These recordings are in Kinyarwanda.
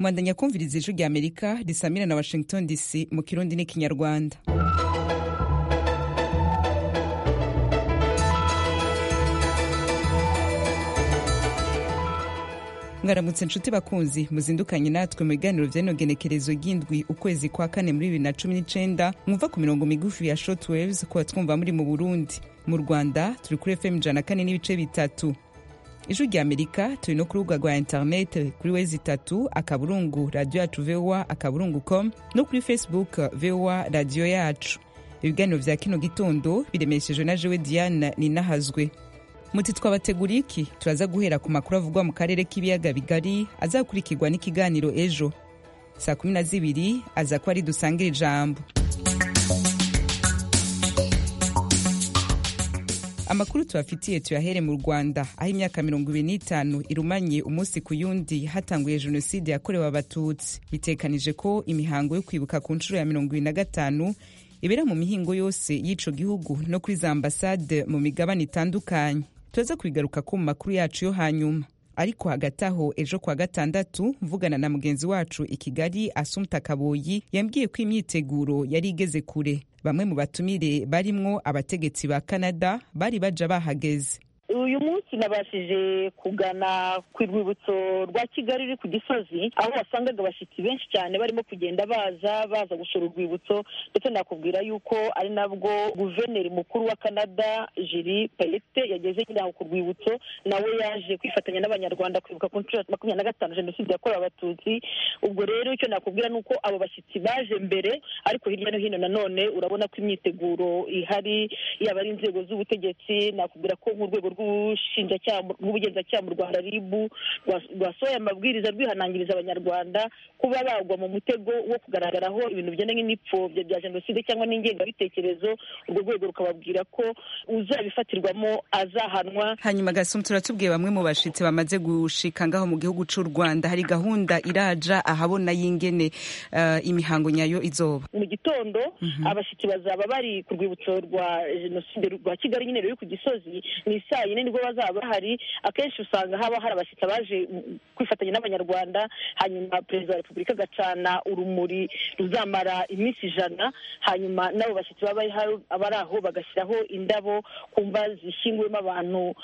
mwandanya kumviriza ijwi rya amerika risamira na washington dc mu kirundi n'ikinyarwanda mwaramutse inshuti bakunzi muzindukanye natwe mu biganiro by'inogenekerezo ry'indwi ukwezi kwa kane muri bibiri na cumi n'icyenda mwumva ku mirongo migufi ya short waves kuba twumva muri mu burundi mu rwanda turi kuri fm ijana kane n'ibice bitatu ijwi rya amerika turi no ku rubuga rwa interineti kuri wezi itatu akaburungu radiyo yacu vowa akaburungu com no kuri facebook vowa radiyo yacu ibiganiro bya kino gitondo biremeshejwe na jewe diane ninahazwe muti twabateguriye iki turaza guhera ku makuru avugwa mu karere k'ibiyaga bigari azakurikirwa n'ikiganiro ejo saa kumi na zibiri aza kuba ari dusangire ijambo amakuru tubafitiye tuyahere mu rwanda aho imyaka mirongo ibiri n'itanu irumanye umunsi ku yundi hatanguye jenoside yakorewe abatutsi bitekanije ko imihango yo kwibuka ku nshuro ya mirongo ibiri na gatanu ibera mu mihingo yose y'ico gihugu no kuri za ambasade mu migabane itandukanye turaza kubigaruka ko mu makuru yacu yo hanyuma ariko hagati aho ejo kwa gatandatu mvugana na mugenzi wacu i kigali asumta kaboyi yambwiye ko imyiteguro yari igeze kure bamwe mu batumire barimwo abategetsi ba canada bari baja bahageze uyu munsi nabashije kugana ku rwibutso rwa kigali ruri ku gisozi aho wasangaga abashyitsi benshi cyane barimo kugenda baza baza gusura urwibutso ndetse nakubwira yuko ari nabwo guverineri mukuru wa canada jiri payete yageze nyine aho ku rwibutso nawe yaje kwifatanya n'abanyarwanda kwibuka ku nshuro ya makumyabiri na gatanu jenoside yakorewe abatutsi ubwo rero icyo nakubwira ni uko abo bashyitsi baje mbere ariko hirya no hino nanone urabona ko imyiteguro ihari yaba ari inzego z'ubutegetsi nakubwira ko nk'urwego rw rw'ubugenzacyaha mu rwanda ribu rwasohoye amabwiriza rwihanangiriza abanyarwanda kuba bagwa mu mutego wo kugaragaraho ibintu bijyanye n'ipfobya bya jenoside cyangwa n'ingengabitekerezo urwo rwego rukababwira ko uzabifatirwamo azahanwa hanyuma gasum turatubwiye bamwe mu bashitsi bamaze gushika ngaho mu gihugu cy'u rwanda hari gahunda iraja ahabona y'ingene uh, imihango nyayo izoba mu gitondo mm -hmm. abashitsi bazaba bari ku rwibutso rwa jenoside rwa kigali nyine ruri ku gisozi ni isaa yine nibwo bazaba bahari akenshi usanga haba hari abashyitsi baje kwifatanya n'abanyarwanda hanyuma perezida wa repubulika agacana urumuri ruzamara iminsi ijana hanyuma n'abo bashyitsi baba bari aho bagashyiraho indabo ku mva zishyinguwemo abantu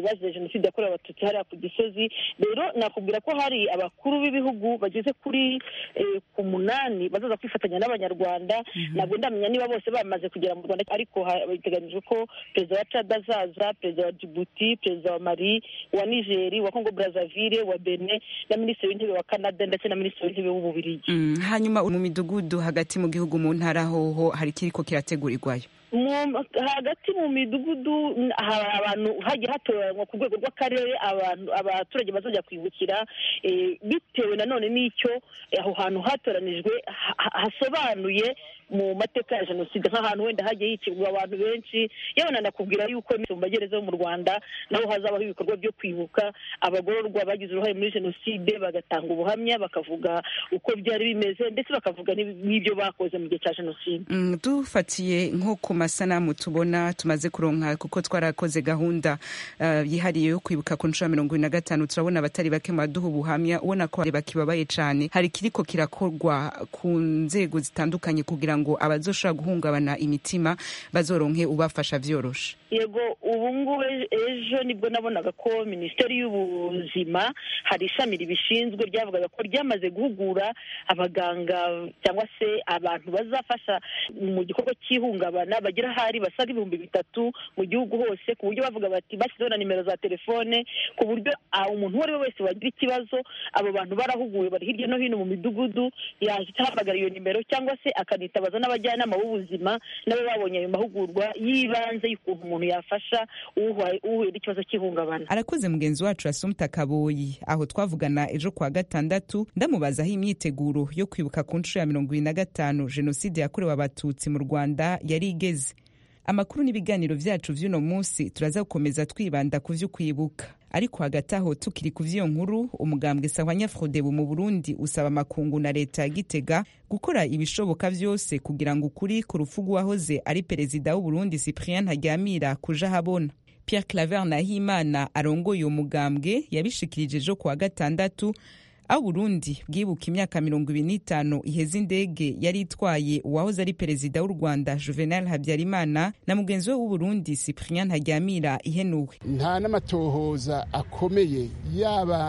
bazize jenoside yakorewe abatutsi hariya ku gisozi rero nakubwira ko hari abakuru b'ibihugu bageze kuri ku munani bazaza kwifatanya n'abanyarwanda ntabwo ndamenya niba bose bamaze kugera mu rwanda ariko biteganyijwe ko perezida wa cada azaza perezida wa jibuti perezida wa mari wa nigeri wa kongo brazaville wa bene na minisitiri w'intebe wa canada ndetse na minisitiri w'intebe w'ububirigi mm, hanyuma mu midugudu hagati mu gihugu mu ntara hoho hari ikiriko kirategurirwayo hagati mu midugudu hari abantu hagiye hatoranywa ku rwego rw'akarere abantu abaturage bazajya kwibukira bitewe nanone n'icyo aho hantu hatoranijwe hasobanuye mu mateka ya jenoside nk'ahantu wenda hagiye hicirwa abantu benshi yewe nanakubwira yuko mu magereza yo mu rwanda naho hazabaho ibikorwa byo kwibuka abagororwa bagize uruhare muri jenoside bagatanga ubuhamya bakavuga uko byari bimeze ndetse bakavuga n'ibyo bakoze mu gihe cya jenoside dufatiye nko ku masanamu tubona tumaze kuronka kuko twarakoze gahunda yihariye yo kwibuka ku nshuro ya mirongo ibiri na gatanu turabona abatari bake mu baduha ubuhamya ubona ko bakibabaye cyane hari ikiriko kirakorwa ku nzego zitandukanye kugira ngo abazoshobora guhungabana imitima bazoronke ubafasha vyoroshe yego ubu ngubu ejo nibwo nabonaga ko minisiteri y'ubuzima hari ishami ribishinzwe ryavugaga ko ryamaze guhugura abaganga cyangwa se abantu bazafasha mu gikorwa cy'ihungabana bagira hari basaga ibihumbi bitatu mu gihugu hose ku buryo bavuga bati bashyizeho na nimero za telefone ku buryo umuntu uwo ari we wese wagira ikibazo abo bantu barahuguwe bari hirya no hino mu midugudu yahita ahamagara iyo nimero cyangwa se akanita bitabaza n'abajyanama b'ubuzima nabo babonye ayo mahugurwa y'ibanze y'ukuntu umuntu yafasha uhuye n'ikibazo cy'ihungabana arakoze mugenzi wacu asumta kaboyi aho twavugana ejo kwa gatandatu ndamubazaho imyiteguro yo kwibuka ku nshuro ya mirongo ibiri na gatanu jenoside yakorewe abatutsi mu rwanda yari igeze amakuru n'ibiganiro byacu vy'uno munsi turaza gukomeza twibanda ku vy'ukwibuka ariko hagati aho tukiri ku vy'iyo nkuru umugambwe sawa nyafudebu mu burundi usaba amakungu na leta ya gitega gukora ibishoboka vyose kugira ngo ukuri ku rupfu rw'uwahoze ari perezida w'uburundi cyprien haryamira kuja habona pierre claver nahimana arongoye uwo mugambwe yabishikirije ejo ku wa gatandatu aho Burundi bwibuka imyaka mirongo ibiri n'itanu iheze indege yari itwaye uwahoze ari perezida w'u Rwanda Juvenal Habyarimana na mugenzi we w'u Burundi Cyprien Ntaryamira ihenuwe nta n'amatohoza akomeye yaba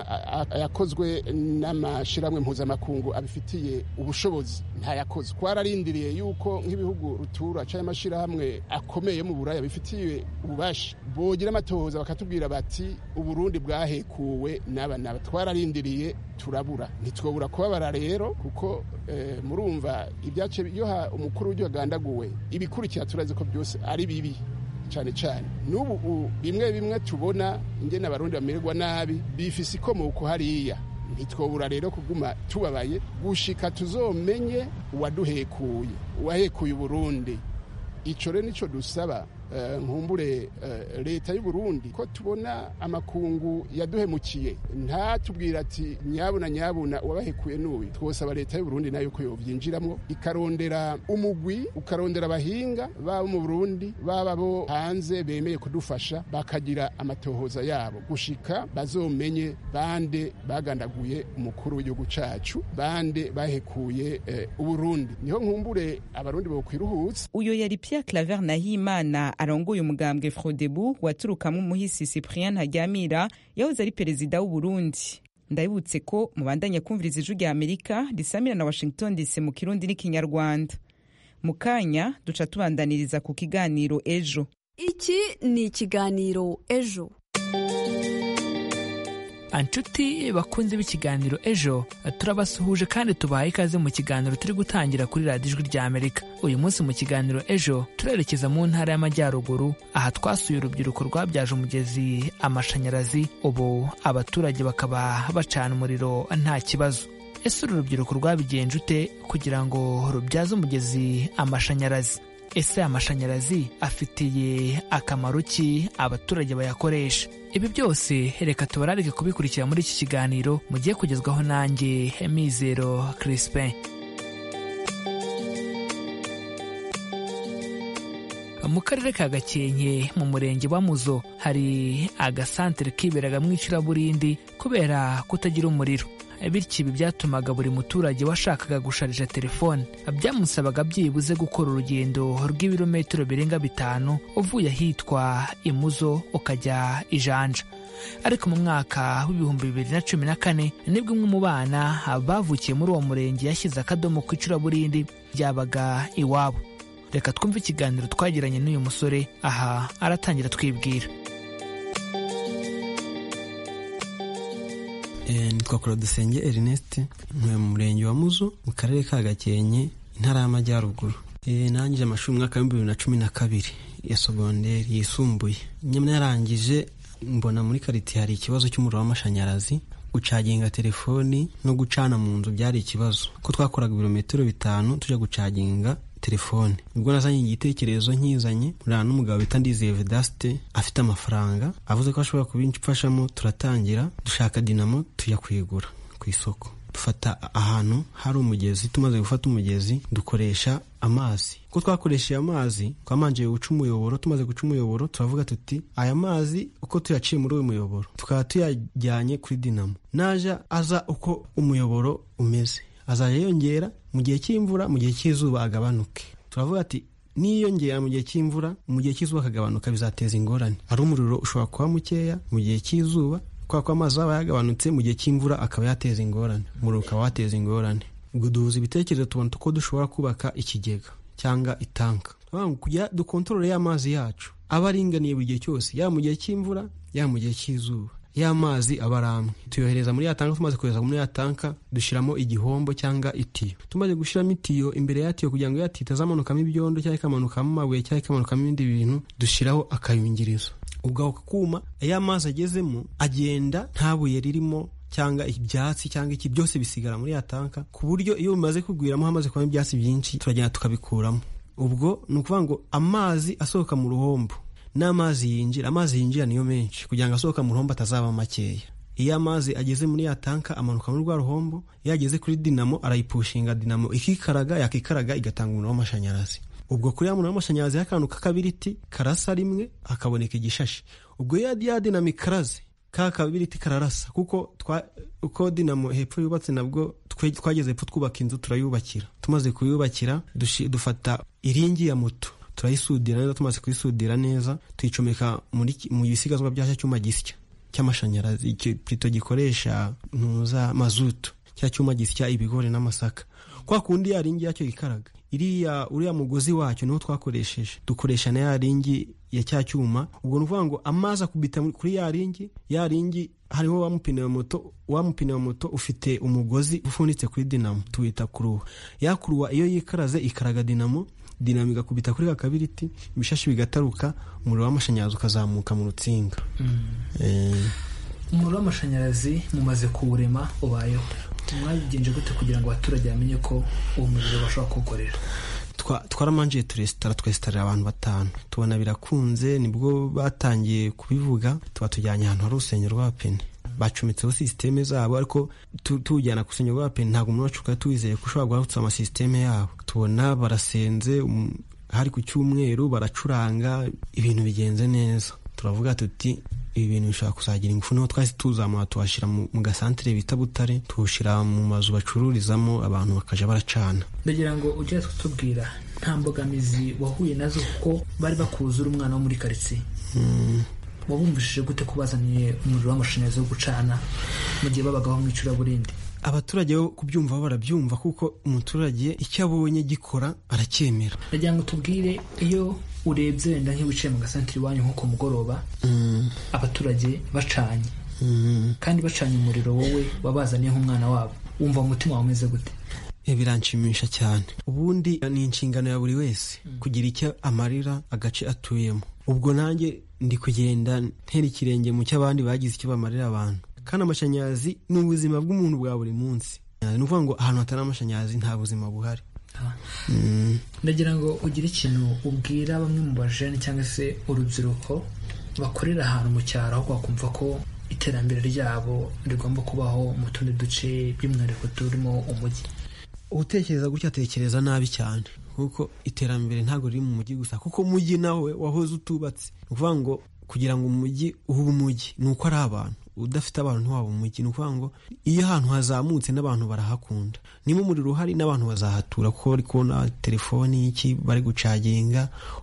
ayakozwe n'amashyirahamwe mpuzamakungu abifitiye ubushobozi ntayakoze twararindiriye yuko nk'ibihugu rutura cyangwa amashyirahamwe akomeye mu Buraya bifitiye ububasha bogira amatohoza bakatubwira bati uburundi bwahekuwe n'aba n'aba twararindiriye turabura ntitwabura kubabara rero kuko murumva ibyace biyoha umukuru w'igihugu agandaguwe ibikurikira turazi ko byose ari bibi cyane cyane n'ubu bimwe bimwe tubona ingene abarundi bamererwa nabi bifise ikomoko hariya ntitwabura rero kuguma tubabaye gushika tuzomenye uwaduhekuye uwahekuye uburundi icyo rero nicyo dusaba nkumbure leta y'u Burundi ko tubona amakungu yaduhemukiye ntatubwira ati nyabuna nyabuna uwabahekuye n'uyu twosaba leta y'u Burundi nayo ko yobyinjiramo ikarondera umugwi ukarondera abahinga baba mu Burundi baba bo hanze bemeye kudufasha bakagira amatohoza yabo gushika bazomenye bande bagandaguye umukuru w'igihugu cacu bande bahekuye uburundi niho nkumbure abarundi bokwiruhutsa uyo yari Pierre Claver Nahimana arongoye umugambwe frodebu waturukamo umuhisi cyprien ntaryamira yahoze ari perezida w'u Burundi ndabibutse ko mubandanya kumviriza ijwi rya amerika risamira na washington dc mu kirundi n'ikinyarwanda mu kanya duca tubandaniriza ku kiganiro ejo iki ni ikiganiro ejo anshuti bakunze b'ikiganiro ejo turabasuhuje kandi tubaha ikaze mu kiganiro turi gutangira kuri radiyo ijwi rya amerika uyu munsi mu kiganiro ejo turerekeza mu ntara y'amajyaruguru aha twasuye urubyiruko rwabyaje umugezi amashanyarazi ubu abaturage bakaba bacana umuriro nta kibazo ese uru rubyiruko rwabigenje ute kugira ngo rubyaze umugezi amashanyarazi ese amashanyarazi afitiye akamaro ki abaturage bayakoresha ibi byose reka tubararike kubikurikira muri iki kiganiro mugiye kugezwaho nanjye mizero crispin mu karere ka gakenke mu murenge wa muzo hari agasantere kiberagamo icuraburindi kubera kutagira umuriro bityo ibi byatumaga buri muturage washakaga gusharija telefone byamusabaga byibuze gukora urugendo rw'ibirometero birenga bitanu uvuye ahitwa imuzo ukajya ijanja ariko mu mwaka w'ibihumbi bibiri na cumi na kane nibwo umwe mu bana bavukiye muri uwo murenge yashyize akadomo ku icuraburindi ryabaga iwabo reka twumve ikiganiro twagiranye n'uyu musore aha aratangira twibwira nitwa korodusenge erineste ntuye mu murenge wa muzo mu karere ka gakenke intara y'amajyaruguru nangije amashuri mu mwaka w'ibihumbi bibiri na cumi na kabiri ya sogonderi yisumbuye nyamara yarangije mbona muri kariti hari ikibazo cy'umuriro w'amashanyarazi gucaginga telefoni no gucana mu nzu byari ikibazo ko twakoraga ibirometero bitanu tujya gucaginga telefone ubwo nazanye igitekerezo nkizanye murana n'umugabo bita ndizeye vedasite afite amafaranga avuze ko ashobora kubimfashamo turatangira dushaka dinamo tujya kuyigura ku isoko dufata ahantu hari umugezi tumaze gufata umugezi dukoresha amazi ko twakoresheje amazi twamanje guca umuyoboro tumaze guca umuyoboro turavuga tuti aya mazi uko tuyaciye muri uyu muyoboro tukaba tuyajyanye kuri dinamo naja aza uko umuyoboro umeze azajya yongera mu gihe cy'imvura mu gihe cy'izuba agabanuke turavuga ati niyongera mu gihe cy'imvura mu gihe cy'izuba akagabanuka bizateza ingorane ari umuriro ushobora kuba mukeya mu gihe cy'izuba kubera ko amazi aba yagabanutse mu gihe cy'imvura akaba yateza ingorane umuriro ukaba wateza ingorane ubwo duhuza ibitekerezo tubona uko dushobora kubaka ikigega cyangwa itanka kugira dukontorore y'amazi yacu aba aringaniye buri gihe cyose yaba mu gihe cy'imvura yaba mu gihe cy'izuba y'amazi aba ari amwe tuyohereza muri ya tanka tumaze kohereza muri ya tanka dushyiramo igihombo cyangwa itiyo tumaze gushyiramo itiyo imbere ya tiyo kugira ngo ya tiyo itazamanukamo ibyondo cyangwa ikamanukamo amabuye cyangwa ikamanukamo ibindi bintu dushyiraho akayungirizo ubwo ako kuma iyo amazi agezemo agenda nta buye ririmo cyangwa ibyatsi cyangwa iki byose bisigara muri ya tanka ku buryo iyo bimaze kugwiramo hamaze kubamo ibyatsi byinshi turagenda tukabikuramo ubwo ni ukuvuga ngo amazi asohoka mu ruhombo n'amazi yinjira amazi yinjira niyo menshi kugira ngo asohoka mu ruhombo atazaba makeya iyo amazi ageze muri ya tanka amanuka muri rwa ruhombo iyo ageze kuri dinamo arayipushinga dinamo ikikaraga yakikaraga igatanga umuriro w'amashanyarazi ubwo kuri ya muriro w'amashanyarazi y'akantu k'akabiriti karasa rimwe hakaboneka igishashi ubwo ya dinamo ikaraze ka kabiriti kararasa kuko twa uko dinamo hepfo yubatse nabwo twe- twageze hepfo twubaka inzu turayubakira tumaze kuyubakira dushi- dufata iringi ya moto turayisudira neza tumaze kuyisudira neza tuyicomeka muri ki- mu bisigazwa bya cya cyuma gisya cy'amashanyarazi icyo pito gikoresha ntuza mazutu cya cyuma gisya ibigori n'amasaka kwa kundi ya ringi yacyo ikaraga iriya uriya mugozi wacyo niwo twakoresheje dukoresha na ya ringi ya cya cyuma ubwo ni ukuvuga ngo amazi akubita muri- kuri ya ringi ya ringi hariho wa mupine wa moto wa mupine wa moto ufite umugozi ufunitse kuri dinamo tuwita kuruwa ya kuruwa iyo yikaraze ikaraga dinamo dinamo igakubita kuri ka kabiriti ibishashi bigataruka umuriro w'amashanyarazi ukazamuka mu rutsinga Eh, umuriro w'amashanyarazi mumaze kuwurema ubayeho mwabigenje gute kugira ngo abaturage bamenye ko uwo muriro bashobora kuwukorera twa- twaramanje turesitara twesitarira abantu batanu tubona birakunze nibwo batangiye kubivuga tuba tujyanye ahantu hari urusengero rwa pene bacometseho sisiteme zabo ariko tu- tuwujyana ku rusengero rwa pene ntabwo umuntu wacu twari tuwizeye ko ushobora guharutsa amasisiteme yabo tubona barasenze um, hari ku cyumweru baracuranga ibintu bigenze neza turavuga tuti ibi bintu bishobora kuzagira ingufu niho twahise tuzamura tuhashyira mu mu gasantere bita butare tuwushyira mu mazu bacururizamo abantu bakajya baracana ndagira ngo ujye kutubwira nta mbogamizi wahuye nazo kuko bari bakuzura umwana wo muri karitsiye wabumvishije gute ko bazaniye umuriro w'amashanyarazi wo gucana mu gihe babagaho mu icuraburindi abaturage bo kubyumva bo barabyumva kuko umuturage icyo abonye gikora aracyemera ndagira ngo tubwire iyo urebye wenda nk'iyo wicaye mu gasantere iwanyu nko ku mugoroba abaturage bacanye kandi bacanye umuriro wowe wabazaniye nk'umwana wabo wumva mu mutima wawe umeze gute Eh, biranshimisha cyane ubundi ni inshingano ya buri wese kugira icyo amarira agace atuyemo ubwo nanjye ndi kugenda ntera ikirenge mu cy'abandi bagize icyo bamarira abantu kandi amashanyarazi ni ubuzima bw'umuntu bwa buri munsi ni ukuvuga ngo ahantu hatari amashanyarazi nta buzima buhari ndagira ngo ugire ikintu ubwira bamwe mu bajene cyangwa se urubyiruko bakorera ahantu mu cyaro aho bakumva ko iterambere ryabo rigomba kubaho mu tundi duce by'umwihariko turimo umujyi utekereza gutya atekereza nabi cyane kuko iterambere ntabwo riri mu mujyi gusa kuko umujyi nawe wahoze utubatse ni ukuvuga ngo kugira ngo umujyi ube umujyi ni uko ari abantu udafite abantu ntiwaba umujyi ni ukuvuga ngo iyo ahantu hazamutse n'abantu barahakunda niba umuriro uhari n'abantu bazahatura kuko bari kubona telefoni iki bari gucaginga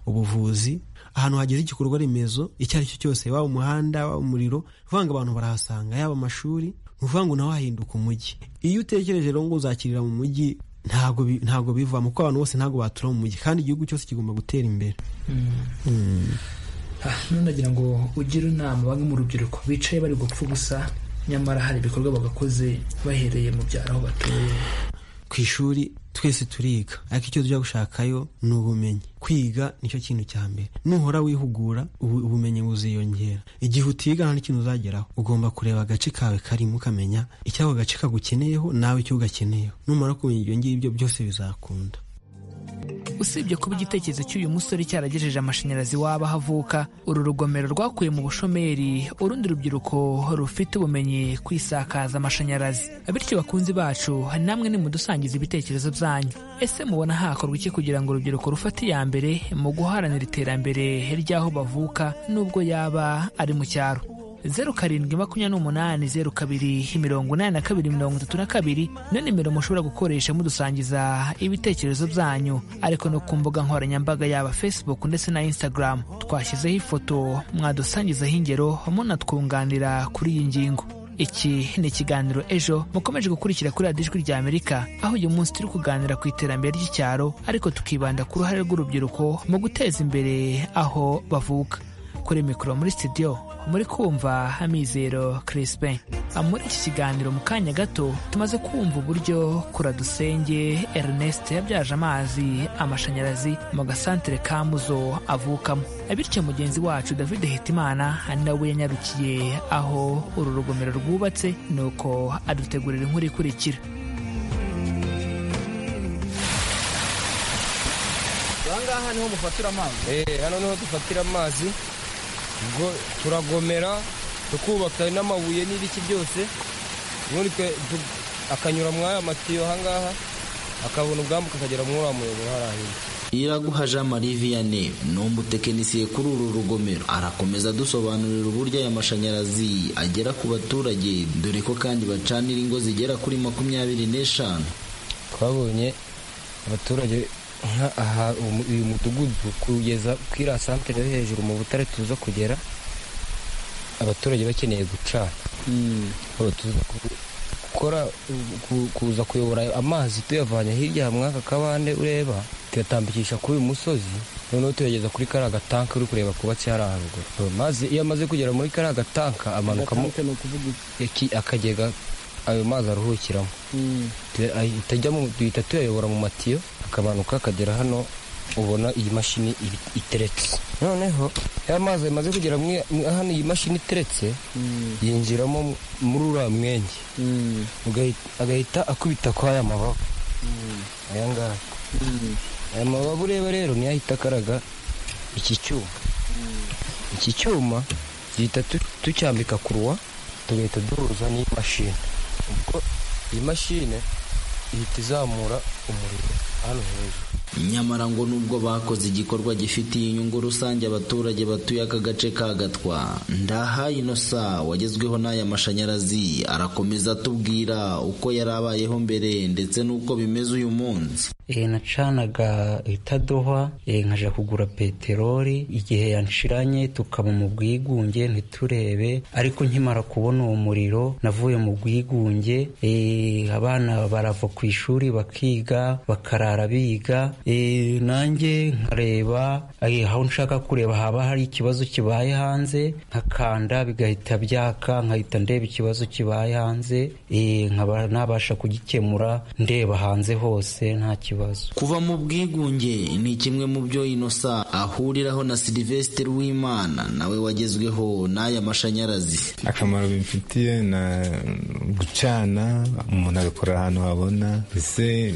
ubuvuzi ahantu hageze igikorwa remezo icyo ari cyo cyose waba umuhanda waba umuriro ni ukuvuga ngo abantu barahasanga yaba amashuri ni ukuvuga ngo nawe hahinduka umujyi iyo utekereje rero ngo uzakirira mu mujyi ntabwo bi- ntabwo bivamo kuko abantu bose ntabwo batura mu mujyi kandi igihugu cyose kigomba gutera imbere Ah, none ndagira ngo ugire inama bamwe mu rubyiruko bicaye bari gupfa ubusa nyamara hari ibikorwa bagakoze bahereye mu byaro aho batuye ku ishuri twese turiga ariko icyo tujya gushakayo ni ubumenyi kwiga nicyo kintu cya mbere nuhora wihugura ubu- ubumenyi buziyongera igihe utiga nta n'ikintu uzageraho ugomba kureba agace kawe karimo ukamenya icyo ako gace kagukeneyeho nawe icyo ugakeneyeho numara kumenya ibyo ngibyo byose bizakunda usibye kuba igitekerezo cy'uyu musore cyaragejeje amashanyarazi waba aho avuka uru rugomero rwakuye mu bushomeri urundi rubyiruko rufite ubumenyi ku isakaza amashanyarazi bityo bakunzi bacu namwe nimudusangiza ibitekerezo byanyu ese mubona hakorwa iki kugira ngo urubyiruko rufate iya mbere mu guharanira iterambere ry'aho bavuka n'ubwo yaba ari mu cyaro zeru karindwi makumyabiri n'umunani zeru kabiri mirongo inani na kabiri mirongo itatu na kabiri niyo nimero mushobora gukoresha mudusangiza ibitekerezo byanyu ariko no ku mbuga nkoranyambaga yaba facebook ndetse na instagram twashyizeho ifoto mwadusangizaho ingero munatwunganira kuri iyi ngingo iki ni ikiganiro ejo mukomeje gukurikira kuri radiyo ijwi rya amerika aho uyu munsi turi kuganira ku iterambere ry'icyaro ariko tukibanda ku ruhare rw'urubyiruko mu guteza imbere aho bavuka kuri mikoro muri studio muri kumva hamizero crispin muri iki kiganiro mu kanya gato tumaze kumva uburyo kuradusenge ernest yabyaje amazi amashanyarazi mu gasantere ka muzo avukamo bityo mugenzi wacu david hitimana nawe yanyarukiye aho uru rugomero rwubatse nuko adutegurira inkuru ikurikira ahangaha niho mufatira amazi eee hano niho dufatira amazi ubwo turagomera tukubaka n'amabuye n'ibiki byose ubundi twe- tu- akanyura muri aya matiyo ahangaha akabona ubwambuka akagera muri uriya muyoboro hariya hirya iraguha jean marie vianney ni umutekinisiye kuri uru rugomero arakomeza adusobanurira uburyo aya mashanyarazi agera ku baturage dore ko kandi bacanira ingo zigera kuri makumyabiri n'eshanu twabonye abaturage nka aha umu- uyu mudugudu kugeza kuri iriya santere yo hejuru mu butare tuza kugera abaturage bakeneye gucana Aba tuza ku- gukora ku- kuza kuyobora amazi tuyavanye hirya mwaka kabande ureba tuyatambikisha kuri uyu musozi noneho tuyageza kuri kariya gatanka uri kureba kubatse hariya haruguru maze iyo amaze kugera muri kariya gatanka amanukamo Agatanka ni ukuvuga iki? iki- akagega ayo mazi aruhukiramo Mm. itajya mu duhita tuyayobora mu matiyo akamanuka akagera hano ubona iyi mashini iri- iteretse noneho ya mazi amaze kugera mwe- mwe- hano iyi mashini iteretse Mm. yinjiramo mu- muri uriya mwenge Mm. ugahi- agahita akubita kwa ya mababa Mm. aya ngaya Mm. aya mababa ureba rero niyo ahita akaraga iki cyuma iki cyuma duhita tu- tucyambika kuruwa tugahita duhuza n'iyi mashini ubwo iyi mashini ihita izamura umuriro hano hejuru nyamara ngo nubwo bakoze igikorwa gifitiye inyungu rusange abaturage batuye aka gace ka gatwa ndaha inosa wagezweho n'aya mashanyarazi arakomeza atubwira uko yari abayeho mbere ndetse n'uko bimeze uyu munsi E, nacanaga itadohwa e, nkaja kugura peteroli igihe yanshiranye tukaba mu bwigunge ntiturebe ariko nkimara kubona uwo muriro navuye mu bwigunge e, abana barava ku ishuri bakiga bakarara biga e, nanjye nkareba e, aho nshaka kureba haba hari ikibazo kibaye hanze nkakanda bigahita byaka nkahita ndeba ikibazo kibaye hanze e, nkaba nabasha kugikemura ndeba hanze hose nta kibazo kuva mu bwigunge ni kimwe mu byo inosa ahuriraho na silivesitiri w'imana nawe wagezweho n'aya mashanyarazi akamaro bimfitiye na gucana umuntu agakora ahantu habona ese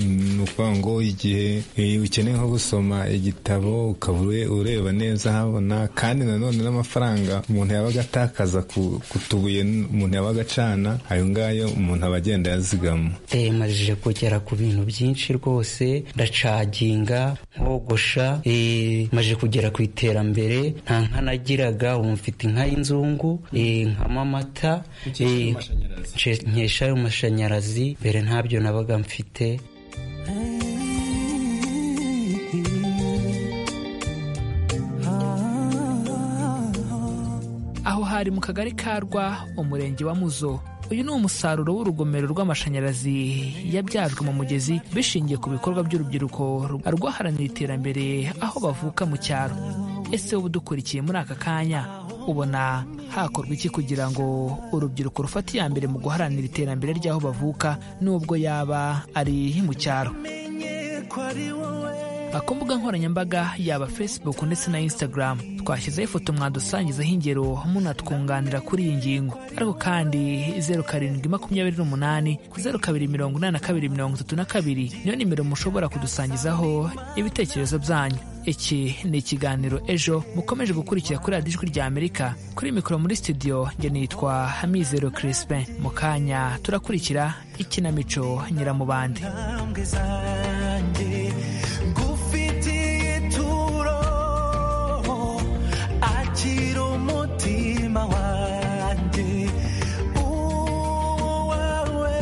ni ukuvuga ngo igihe eh, ukeneye nko gusoma igitabo ukaba ure- ureba neza habona kandi nanone n'amafaranga umuntu yabaga atakaza ku- ku tubuye umuntu yabaga acana ayo ngayo umuntu aba agenda yazigama E, majije kugera ku bintu byinshi rwose ndacaginga nkogosha e, majije kugera ku iterambere nta nka nagiraga ubu mfite inka y'inzungu e, nkama amata e, nce- nkesha ayo mashanyarazi mbere ntabyo nabaga mfite aho hari mu kagari ka rwa umurenge wa muzo uyu ni umusaruro w'urugomero rw'amashanyarazi yabyajwe mu mugezi bishingiye ku bikorwa by'urubyiruko rwaharanira iterambere aho bavuka mu cyaro ese wowe udukurikiye muri aka kanya ubona hakorwa iki kugira ngo urubyiruko rufate iya mbere mu guharanira iterambere ry'aho bavuka n'ubwo yaba ari mu cyaro ku mbuga nkoranyambaga yaba facebook ndetse na instagram twashyizeho ifoto mwadusangizaho ingero munatwunganira kuri iyi ngingo ariko kandi zeru karindwi makumyabiri n'umunani zeru kabiri mirongo inani na kabiri mirongo itatu na kabiri niyo nimero mushobora kudusangizaho ibitekerezo byanyu iki ni ikiganiro ejo mukomeje gukurikira kuri radiyo ijwi rya amerika kuri mikoro muri studio njye nitwa hamizero crispin mu kanya turakurikira ikinamico nyiramubande akira umutima wanjye uwawe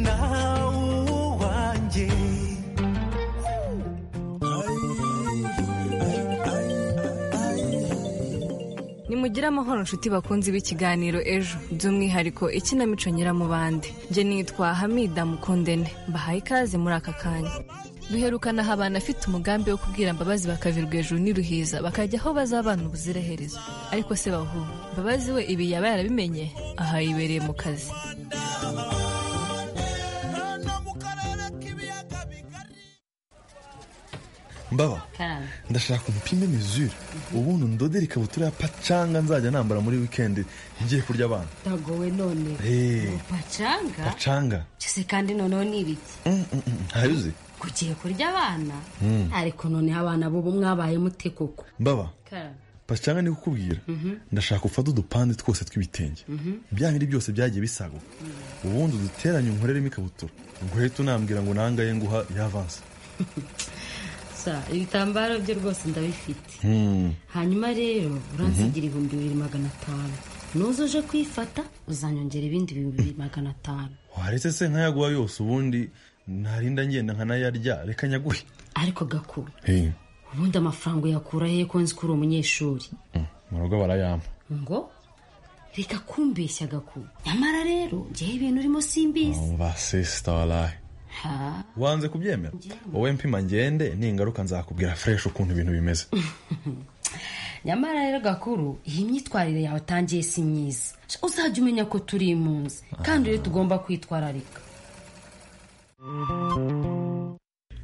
nawe uwanjye nimugire amahoro nshuti bakunzi b'ikiganiro ejo by'umwihariko ikinamico nyiramubande njye nitwa hamida mukundene mbahaye ikaze muri aka kanya duherukana aha abantu afite umugambi wo kubwira mbabazi bakavirwa hejuru n'iruhiza bakajya aho bazabana ubuziraherezo ariko se bahu mbabazi we ibi yaba yarabimenye aha yibereye mu kazi mbaba ndashaka umupime mezure ubundi ndodere ikabutura ya pacanga nzajya nambara muri wikendi ngiye kurya abana dagowe none Hey. pacanga pacanga cyose kandi noneho ni ibiki ntabizi kugiye kurya abana Mm. ariko noneho abana bubu mwabaye mute koko mbaba pacanga ni kukubwira ndashaka ufate udupande twose tw'ibitenge bya bindi byose byagiye bisaguka ubundi uduteranye unkoreremo ikabutura nguhita unambwira ngo nangaye nguha ya avansi sa ibitambaro bye rwose ndabifite hanyuma rero uransigira ibihumbi bibiri magana atanu nuza uje kwifata uzanyongera ibindi bibiri magana atanu waretse se nkayaguha yose ubundi narinda ngenda nkanayarya reka nyaguhe ariko gakuru ubundi amafaranga uyakura he ko nzi ko uri umunyeshuri mu rugo barayampa ngo reka kumbeshya gakuru nyamara rero njyewe ibintu urimo simbizi basisita waraye ha wanze kubyemera wowe mpima ngende ningaruka nzakubwira fureshi ukuntu ibintu bimeze nyamara rero gakuru iyi myitwarire yawe utangiye si myiza uzajya umenya ko turi impunzi kandi rero tugomba kwitwararika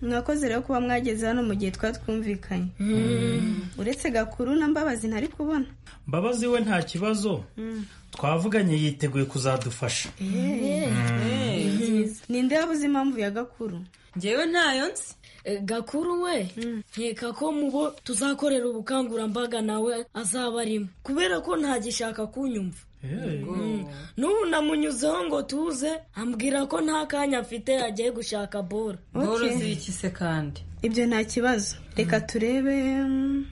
mwakoze rero kuba mwageze hano mu gihe twari twumvikanye uretse gakuru na mbabazi ntari kubona mbabazi we nta kibazo twavuganye yiteguye kuzadufasha ninde wabuze impamvu ya gakuru ngewe ntayo nzi gakuru we nkeka ko mubo tuzakorera ubukangurambaga nawe azaba arimo kubera ko ntagishaka kunyumva Mm. n'ubu namunyuzeho ngo tuze ambwira ko nta kanya afite agiye gushaka bora Bora Okay. z'iki se kandi ibyo nta kibazo reka turebe mm,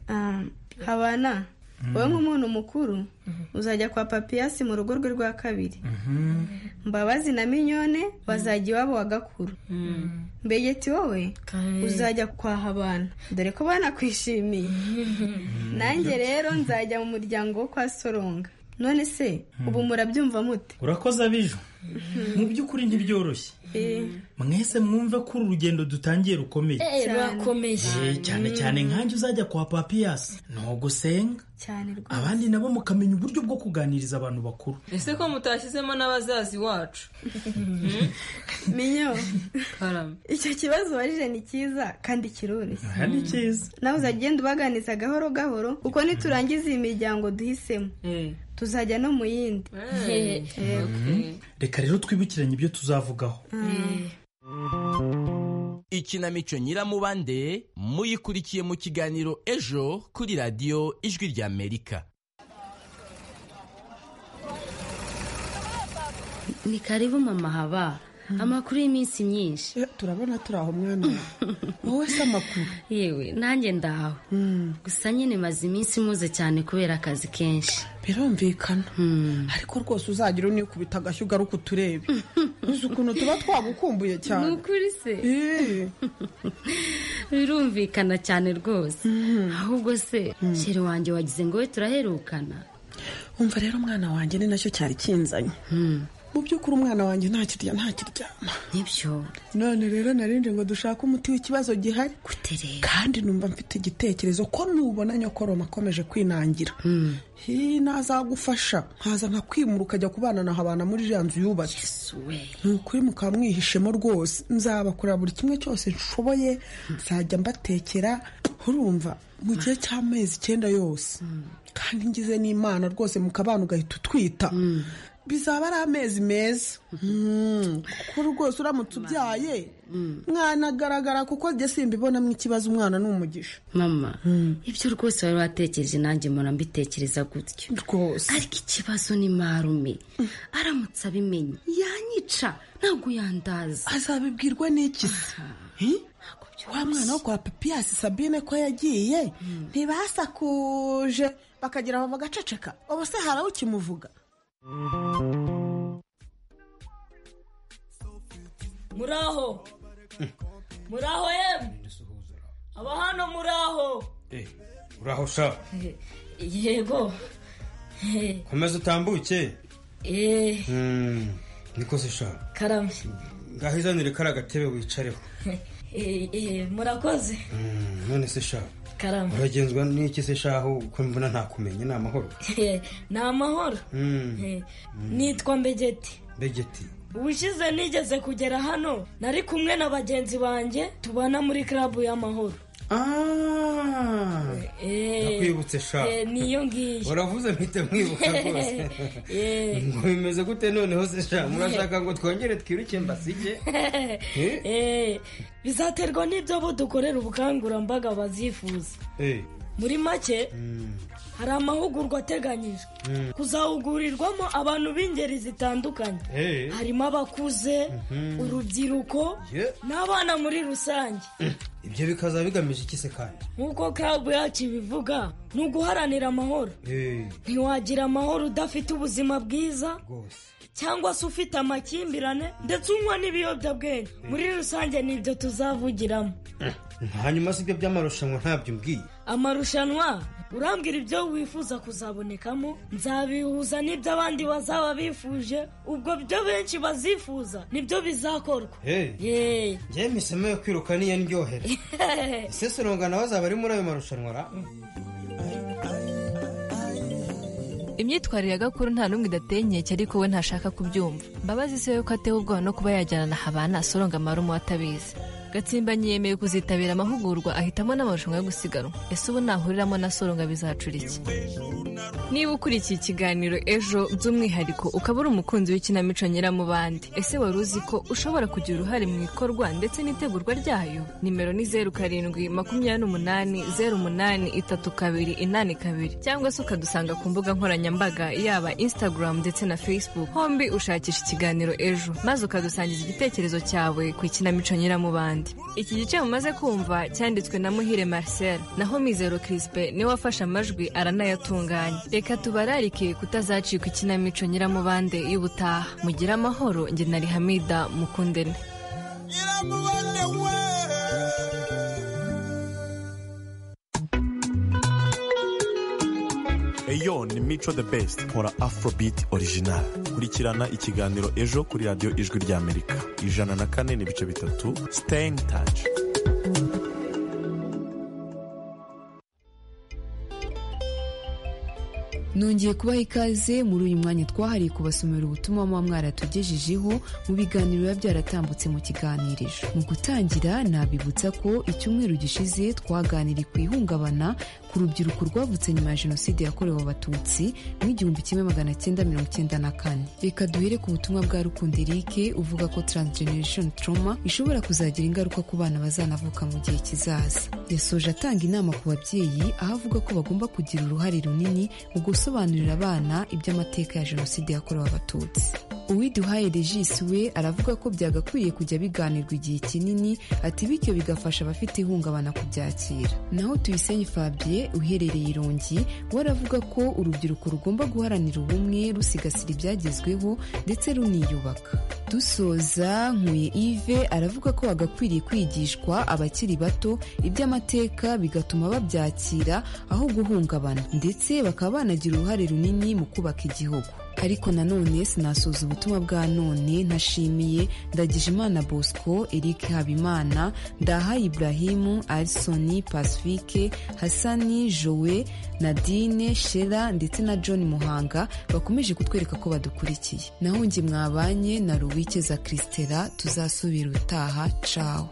ah, habana wowe nk'umuntu mukuru uzajya kwa papiyasi mu rugo rwe rwa kabiri mbabazi na minyone bazajya iwabo wa gakuru mbegeti wowe uzajya kwaha abana dore ko banakwishimiye nanjye rero nzajya mu muryango wo kwa soronga none se ubu murabyumva mute urakoze abijo mu by'ukuri ntibyoroshye mwese mwumve ko uru rugendo dutangiye rukomeye Eh, rurakomeye. Eh, cyane cyane nkanjye uzajya kwa papiyasi ntugusenga abandi nabo mukamenya uburyo bwo kuganiriza abantu bakuru ese ko mutashyizemo n'abazazi wacu minyo icyo kibazo warije ni cyiza kandi kiroroshye Aha ni cyiza nawe uzajya ugenda ubaganiza gahoro gahoro kuko niturangiza iyi miryango duhisemo tuzajya no mu yindi Eh. Eh. Mhm. reka rero twibukiranye ibyo tuzavugaho ikinamico nyiramubande muyikurikiye mu kiganiro ejo kuri radiyo ijwi ry'amerika ni karibu mama haba amakuru y'iminsi myinshi turabona turi aho mwana wowe se amakuru yewe nanjye ndahawe gusa nyine maze iminsi muze cyane kubera akazi kenshi birumvikana ariko rwose uzagira unikubita agashyi ugaruka uturebe uzi ukuntu tuba twagukumbuye cyane Ni ukuri se birumvikana cyane rwose ahubwo se sheri wanjye wagize ngo we turaherukana wumva rero umwana wanjye ni nacyo cyari kinzanye mu by'ukuri umwana wanjye ntakirya ntakiryama nibyo none rero narindi ngo dushake umuti w'ikibazo gihari kandi numva mfite igitekerezo ko nubona nyokoroma akomeje kwinangira hi nazagufasha nkaza nkakwimura ukajya kubana na habana muri iriya nzu yubatse ni ukuri mukaba mwihishemo rwose nzabakora buri kimwe cyose nshoboye nzajya mbatekera urumva mu gihe cy'amezi icyenda yose kandi ngize n'imana rwose mukabana ugahita utwita bizaba ari amezi meza Mm, kuko rwose uramutse ubyaye mwanagaragara kuko njye simbibonamo ikibazo umwana ni umugisha mama ibyo rwose wari watekereje nanjye mpora mbitekereza gutyo rwose ariko ikibazo ni marume aramutse abimenye yanyica ntabwo yandaza azabibwirwa n'iki se wa mwana wo kwa papiyasi sabine ko yagiye ntibasakuje bakagira ngo bagaceceka ubu se hari ukimuvuga muraho muraho yemwe aba hano muraho uraho sha yego Eh, komeza utambuke eh Mm, niko se sha karame ngaho izanire kari agatebe wicareho Eh, eh, murakoze Mm, none se sha karame uragenzwa n'iki se sha aho uko mbona ntakumenya ni amahoro Eh, ni amahoro Mm, Eh, nitwa mbegeti begeti ubushize nigeze kugera hano nari kumwe na bagenzi banjye tubana muri karabu y'amahoro Eh, nakwibutse sha eh, niyo ngiyo uravuze mpite mwibuka rwose Eh. ngo bimeze gute noneho se sha murashaka ngo twongere twiruke mbasige Eh, bizaterwa n'ibyo bo dukorera ubukangurambaga bazifuza Eh, muri make hari amahugurwa ateganyijwe kuzahugurirwamo abantu b'ingeri zitandukanye Eh. harimo abakuze Mhm. urubyiruko Ye. n'abana muri rusange ibyo bikazaba bigamije iki se kandi nk'uko club yacu ibivuga ni uguharanira amahoro Eh, ntiwagira amahoro udafite ubuzima bwiza rwose cyangwa se ufite amakimbirane ndetse unywa n'ibiyobyabwenge muri rusange ni ibyo tuzavugiramo hanyuma si ibyo by'amarushanwa ntabyo mbwiye amarushanwa urambwira ibyo wifuza kuzabonekamo nzabihuza n'ibyo abandi bazaba bifuje ubwo byo benshi bazifuza nibyo bizakorwa Hey. njyewe misemo yo kwiruka niyo ndyohera isesoroga nawe azaba ari muri ayo marushanwa ra imyitwarire ya gakuru nta n'umwe idateye inkeke ariko we ntashaka kubyumva mbabazi se we ko atewe ubwoba no kuba yajyana na habana soronga amarumu watabizi gatsimbanye yemeye kuzitabira amahugurwa ahitamo n'amarushanwa yo gusiganwa ese ubu nahuriramo na soronga bizacura iki niba ukurikiye ikiganiro ejo by'umwihariko ukaba uri umukunzi w'ikinamico nyiramubande ese wari uzi ko ushobora kugira uruhare mu ikorwa ndetse n'itegurwa ryayo nimero ni zeru karindwi makumyabiri n'umunani zeru umunani itatu kabiri inani kabiri cyangwa se ukadusanga ku mbuga nkoranyambaga yaba instagram ndetse na facebook hombi ushakisha ikiganiro ejo maze ukadusangiza igitekerezo cyawe ku ikinamico nyiramubande iki gice mumaze kumva cyanditswe na muhire marcel naho mizero crispe niwe wafashe amajwi aranayatunganya reka tubararike kutazacikwa ikinamico nyiramubande y'ubutaha mugire amahoro njye na rihamida mukundene eyo ni mico the best nkora afrobeat original kurikirana ikiganiro ejo kuri radiyo ijwi ry'amerika ijana na kane n'ibice bitatu stay in touch nongeye kubaha ikaze muri uyu mwanya twahariye kubasomera ubutumwa muba mwaratugejejeho mu biganiro biba byaratambutse mu kiganiriro mu gutangira nabibutsa ko icyumweru gishize twaganiriye ku ihungabana ku rubyiruko rwavutse nyuma ya jenoside yakorewe abatutsi mu igihumbi kimwe magana cyenda mirongo cyenda na kane reka duhere ku butumwa bwa rukundo erike uvuga ko transgeneration trauma ishobora kuzagira ingaruka ku bana bazanavuka mu gihe kizaza yasoje atanga inama ku babyeyi aho avuga ko bagomba kugira uruhare runini mu gusobanurira abana iby'amateka ya jenoside yakorewe abatutsi uwiduhaye regis we aravuga ko byagakwiye kujya biganirwa igihe kinini ati bityo bigafasha abafite ihungabana kubyakira naho tuyisenye fabien uherereye irongi we aravuga ko urubyiruko rugomba guharanira ubumwe rusigasira ibyagezweho ndetse runiyubaka dusoza nkuye ive aravuga ko hagakwiriye kwigishwa abakiri bato iby'amateka bigatuma babyakira aho guhungabana ndetse bakaba banagira uruhare runini mu kubaka igihugu ariko nanone sinasoza ubutumwa bwa none ntashimiye ndagijimana bosco eric habimana ndaha ibrahimu arisoni pasifike hasani jowe nadine shera ndetse na john muhanga bakomeje kutwereka ko badukurikiye naho nge mwabanye na ruwike za christela tuzasubira utaha cawe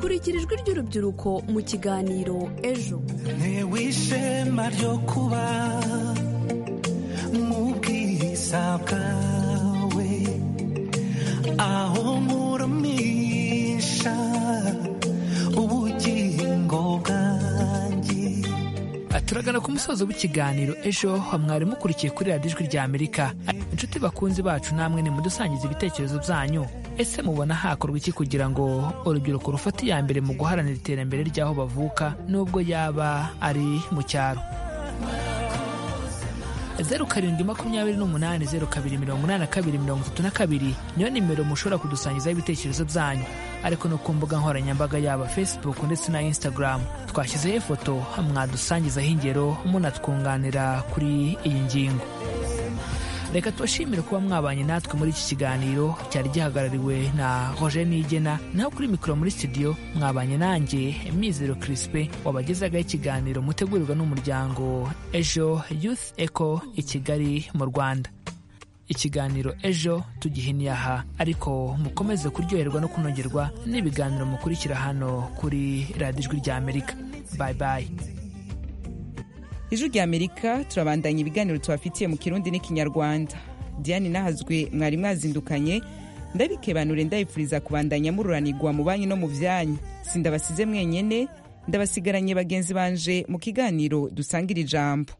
kurikira ijwi ry'urubyiruko mu kiganiro ejo ntewe ishema ryo kuba mu bwiza bwawe aho nkurumisha ubugingo bwanjye turagana ku musozo w'ikiganiro ejo ha mwari mukurikiye kuri radiyo ijwi rya amerika inshuti bakunzi bacu namwe ni mudusangiza ibitekerezo byanyu ese mubona hakorwa iki kugira ngo urubyiruko rufate iya mbere mu guharanira iterambere ry'aho bavuka n'ubwo yaba ari mu cyaro zeru karindwi makumyabiri n'umunani zeru kabiri mirongo inani na kabiri mirongo itatu na kabiri niyo nimero mushobora kudusangizaho ibitekerezo byanyu ariko no ku mbuga nkoranyambaga yaba facebook ndetse na instagram twashyizeho ifoto mwadusangizaho ingero munatwunganira kuri iyi ngingo reka tubashimire kuba mwabanye natwe muri iki kiganiro cyari gihagarariwe na roger nigena naho kuri mikoro muri studio mwabanye nanjye mizero crispe wabagezagaho ikiganiro mutegurirwa n'umuryango ejo youth eco i kigali mu rwanda ikiganiro ejo tugihiniye aha ariko mukomeze kuryoherwa no kunogerwa n'ibiganiro mukurikira hano kuri radiyo ijwi ry'amerika bayi bayi ijwi rya amerika turabandanya ibiganiro tubafitiye mu kirundi n'ikinyarwanda diane nahazwe mwari mwazindukanye ndabikebanure ndabifuriza kubandanya mururanirwa mu banki no mu byanyu sindabasize mwenyene ndabasigaranye bagenzi banje mu kiganiro dusangira ijambo